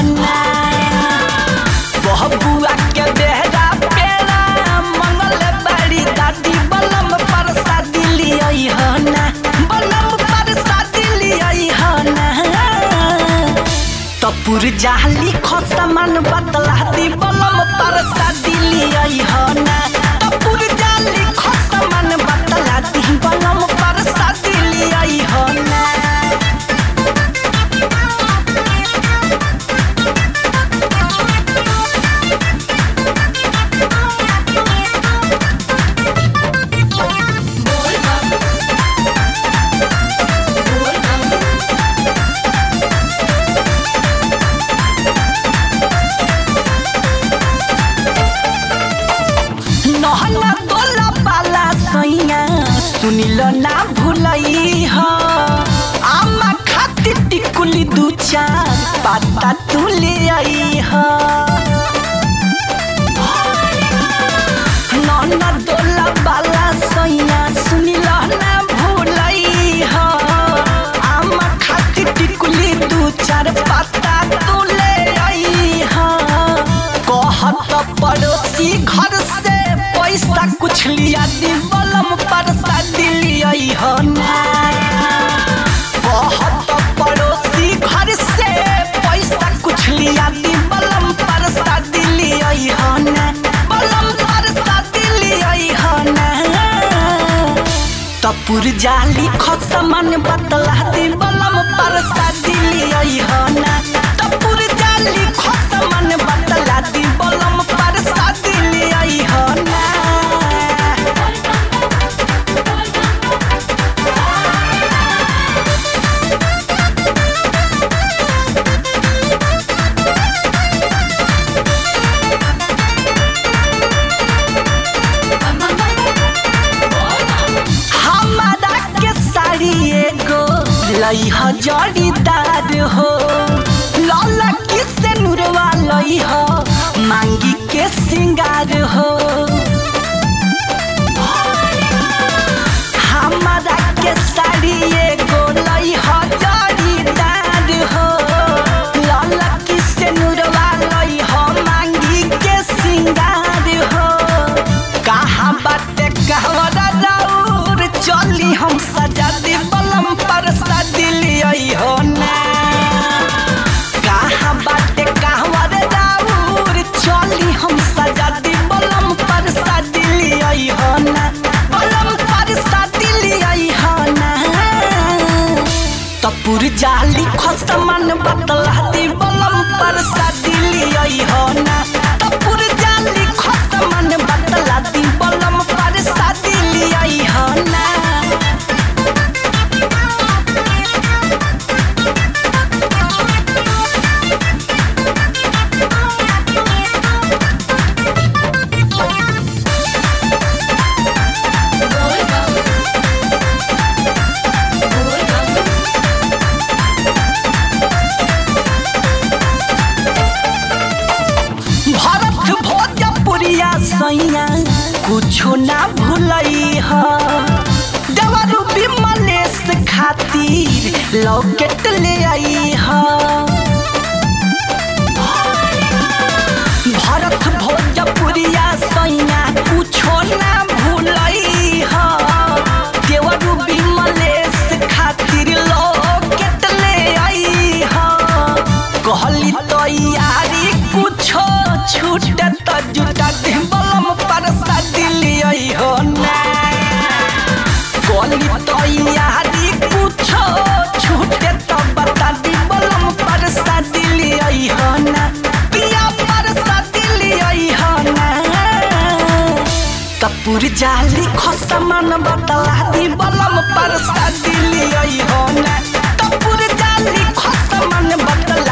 ना बहबुआ के बेहरा पेड़ा मंगल बड़ी दादी बलम पर शादी लियई हो ना बलम पर शादी लियई हो ना तपुर जाली खसमान बतला दी बलम पर शादी लियई हो ना तपुर जाली खसमान बतला दी बलम पर शादी लियई हो ना नहला तोला पाला सैया सुनिल ना भुलई ह आमा खातिर टिकुली दू चार पाता तू ले आई ह नहला तोला पाला सैया सुनिल ना भुलई ह आमा खातिर टिकुली दू चार पाता तू ले आई ह कहत पड़ोसी घर से पैसा कुछ लिया दी बलम पर शादी लियई हो ना कहत पड़ोसी घर से पैसा कुछ लिया दी बलम पर शादी लियई हो ना बलम पर शादी लियई हो ना तपुर जाली खसमन बतला दी बलम पर शादी लियई हो ना तपुर जाली खसमन बतला दी बलम पर शादी लियई हो ना हमारा के साड़ी एगो लई ह जड़ीदार हो लौला किसे नुरवा लई ह मांगी के सिंगार हो हमारा के साड़ी एगो लई ह जड़ीदार हो लौला किसे नुरवा लई ह मांगी के सिंगार हो कहाँ बाटे कहवरा राउर चली हम सजा दी बलम पर शादी लियई हो ना कहाँ बाटे कहवर राउर चली हम सजा दी बलम पर शादी लियई हो ना बलम पर शादी लियई हो ना तपुर जाली खसमन बतला दी बलम पर शादी लियई हो ना तपुर जाली खसमन बतला दी बलम पर शादी लियई हो ना भरत भोजपुरिया सैया कुछो ना भूलई ह देवरू विमलेश खातिर लॉकेट ले आई ह भरत भोजपुरिया सैया कुछो ना भूलई ह देवरू विमलेश खातिर लॉकेट ले आई ह कहली तैयारी कुछो छूटे त जुटा दे बलम पर शादी लियई हो ना कहली तैयारी कुछो छूटे त बता दी बलम पर शादी लियई हो ना पिया पर शादी लियई हो ना कपूर जाली खसमन बतला दी बलम पर शादी लियई हो ना कपूर जाली खसमन बतला